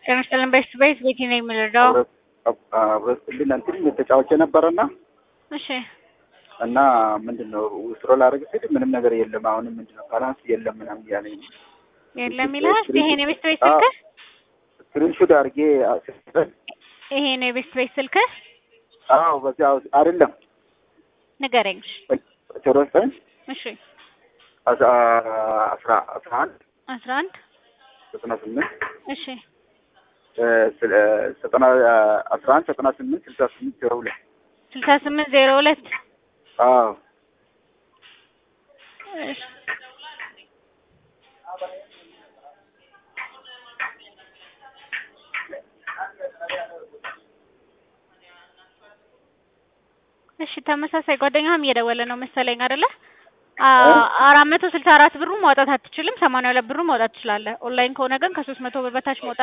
ጤና ይስጥልን ቤት ቤት ቤቲ ነኝ የምልደው። አብረስልን እንትን ተጫዋች ነበረና እሺ እና ምንድን ነው ውስሮ ላደርግ ስል ምንም ነገር የለም። አሁንም ምንድን ነው ባላንስ የለም ምናምን እያለኝ ነው። የለም ይልሃል። ይሄ ነው የቤት ቤት ስልክህ? ስክሪንሹት አድርጌ ስጠን። ይሄ ነው የቤት ቤት ስልክህ? አዎ በዚያ አይደለም ንገረኝ። ዜሮ ዘጠኝ እሺ አስራ አስራ አስራ አንድ አስራ አንድ ዘጠና ስምንት እሺ ዘጠና አስራ አንድ ዘጠና ስምንት ስልሳ ስምንት ዜሮ ሁለት ስልሳ ስምንት ዜሮ ሁለት አዎ እሺ እሺ ተመሳሳይ ጓደኛህም እየደወለ ነው መሰለኝ አይደለ? አራት መቶ ስልሳ አራት ብሩ ማውጣት አትችልም። ሰማንያ ሁለት ብሩ ማውጣት ትችላለህ። ኦንላይን ከሆነ ግን ከሶስት መቶ ብር በታች ማውጣት